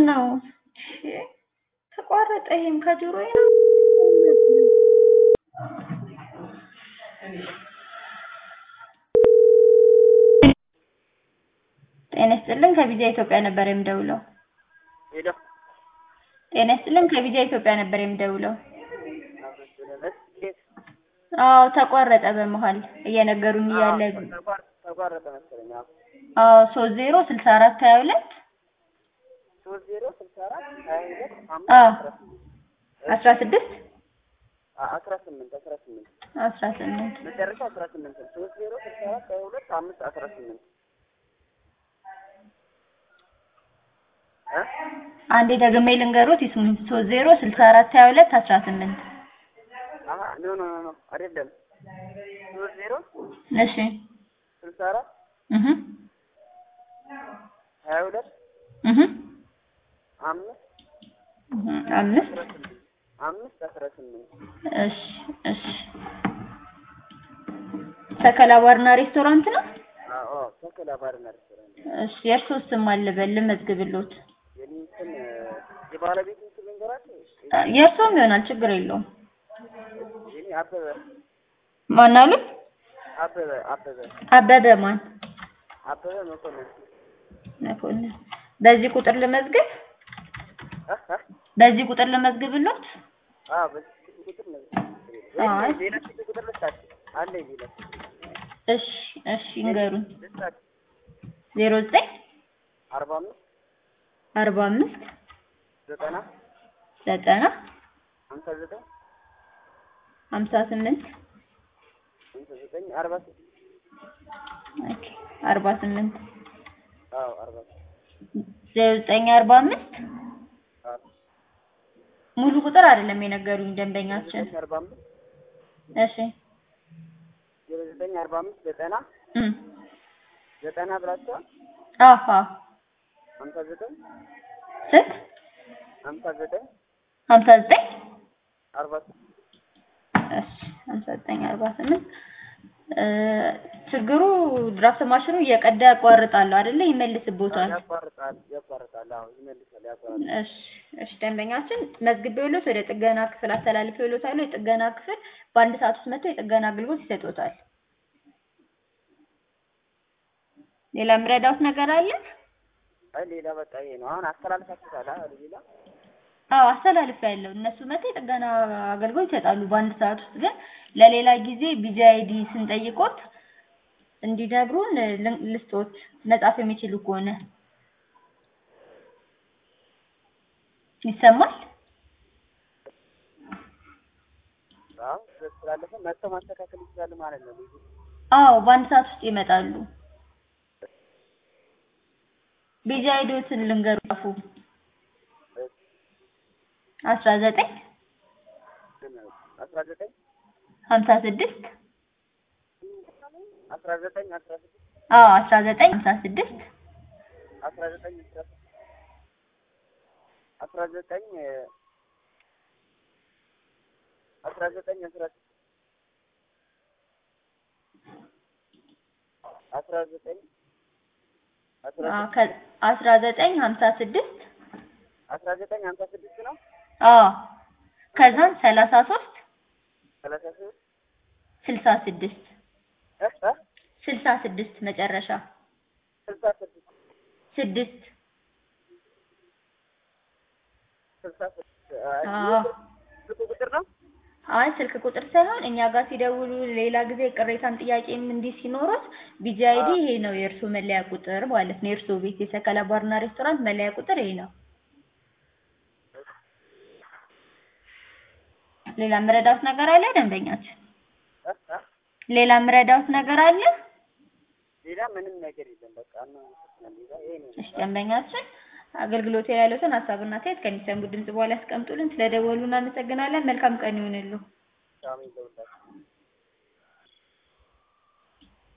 ነው? እሺ ተቋረጠ። ይሄም ከጆሮዬ ነው። ጤና ይስጥልን ከቪዛ ኢትዮጵያ ነበር የምደውለው። ሄሎ ጤና ይስጥልን ከቪዛ ኢትዮጵያ ነበር የምደውለው። ኬት አዎ ተቋረጠ በመሃል እየነገሩኝ እያለ ተቋረጠ መሰለኝ። አዎ አዎ ሶስት ዜሮ ስልሳ አራት ሀያ ሁለት ሶስት ዜሮ ስልሳ አራት ሀያ ሁለት አዎ አምስት አስራ ስድስት አስራ ስምንት አስራ ስምንት አስራ ስምንት መጨረሻ አስራ ስምንት ነው። ሶስት ዜሮ ስልሳ አራት ሀያ ሁለት አምስት አስራ ስምንት እ አንዴ ደግሜ ልንገሮት ይስሙኝ። ሶስት ዜሮ ስልሳ አራት ሀያ ሁለት አስራ ስምንት አሀ ኖ ኖ ኖ አይደለም። ሶስት ዜሮ እሺ ስልሳ አራት እህ ሀያ ሁለት እህ አምስት አምስት አስራ ስምንት አምስት አስራ ስምንት እሺ እሺ ሰከላ ባርና ሬስቶራንት ነው። አዎ ተከላ ባርና ሬስቶራንት እሺ የእርስዎ ስም አልበል ልመዝግብልዎት። የኔ ስም የባለቤቱን ስም ልንገራቸው። የእርስዎም ይሆናል ችግር የለውም። የኔ አበበ ማን አሉት? አበበ አበበ አበበ ማን? አበበ መኮንን መኮንን። በዚህ ቁጥር ልመዝግብ? እ እ በዚህ ቁጥር ልመዝግብልዎት? አዎ በዚህ ቁጥር ነው። አይ ወይ ሌላ ስልክ ቁጥር ልስጣችሁ አለ ሌላ እሺ እሺ ይንገሩኝ። ልስጣችሁ ዜሮ ዘጠኝ አርባ አምስት አርባ አምስት ዘጠና ዘጠና ሀምሳ ዘጠኝ ሀምሳ ስምንት ሀምሳ ዘጠኝ አርባ ስድስት ኦኬ አርባ ስምንት አዎ አርባ ስድስት ዜሮ ዘጠኝ አርባ አምስት አዎ ሙሉ ቁጥር አይደለም የነገሩኝ ደንበኛችን። ዘጠኝ አርባ አምስት እሺ ዜሮ ዘጠኝ አርባ አምስት ዘጠና እም ዘጠና ብላችኋል አሃ ሀምሳ ዘጠኝ ስንት ሀምሳ ዘጠኝ ሀምሳ ዘጠኝ አርባ ስድስት እሺ ሀምሳ ዘጠኝ አርባ ስምንት ችግሩ ድራፍት ማሽኑ እየቀዳ ያቋርጣል አይደለ? ይመልስቦታል። ያቋርጣል ያቋርጣል አዎ ይመልሳል ያቋርጣል እሺ እሺ ደንበኛችን መዝግቤዎት ወደ ጥገና ክፍል አስተላልፌዎታል። የጥገና ክፍል በአንድ ሰዓት ውስጥ መጥተው የጥገና አገልግሎት ይሰጡታል። ሌላ የምረዳዎት ነገር አለ? አይ ሌላ በቃ ይሄ ነው አሁን አስተላልፋችሁታል አይደል ሌላ አዎ አስተላልፌያለሁ። እነሱ መጥተው የጥገና አገልግሎት ይሰጣሉ በአንድ ሰዓት ውስጥ። ግን ለሌላ ጊዜ ቢጂ አይዲ ስንጠይቆት እንዲነግሩን ልን- ልስጦት መጻፍ የሚችሉ ከሆነ ይሰማል? አዎ ስላለፈ መጥተው ማስተካከል ይችላሉ ማለት ነው ልጁ አዎ በአንድ ሰዓት ውስጥ ይመጣሉ። ቢጂ አይዲዎትን ልንገሩ ጻፉ። አስራ ዘጠኝ አስራ ዘጠኝ ሀምሳ ስድስት አስራ ዘጠኝ አስራ ስድስት አዎ አስራ ዘጠኝ ሀምሳ ስድስት አስራ ዘጠኝ አስራ ስድስት አስራ ዘጠኝ አስራ ዘጠኝ አስራ ስድስት አስራ ዘጠኝ አስራ አዎ ከ- አስራ ዘጠኝ ሀምሳ ስድስት አስራ ዘጠኝ ሀምሳ ስድስት ነው አዎ ከዛም ሰላሳ ሶስት ሰላሳ ሶስት ስልሳ ስድስት እ እ ስልሳ ስድስት መጨረሻ ስልሳ ስድስት ስድስት ስልሳ ስድስት አዎ ስልክ ቁጥር ነው አይ ስልክ ቁጥር ሳይሆን እኛ ጋር ሲደውሉ ሌላ ጊዜ ቅሬታን ጥያቄም እንዲህ ሲኖሩት ቢጂ አይዲ ይሄ ነው የእርሱ መለያ ቁጥር ማለት ነው። የእርሱ ቤት የሰከላ ባርና ሬስቶራንት መለያ ቁጥር ይሄ ነው። ሌላ የምረዳዎት ነገር አለ ደንበኛችን? እ እ ሌላ የምረዳዎት ነገር አለ? ሌላ ምንም ነገር የለም በቃ ነው ሌላ ይሄ ነው እሺ ደንበኛችን አገልግሎት ላይ ያሉትን ሀሳብና አስተያየት ከሚሰሙት ድምጽ በኋላ ያስቀምጡልን። ስለደወሉ እናመሰግናለን። መልካም ቀን ይሁንልዎ። ሻሚ ለውላችሁ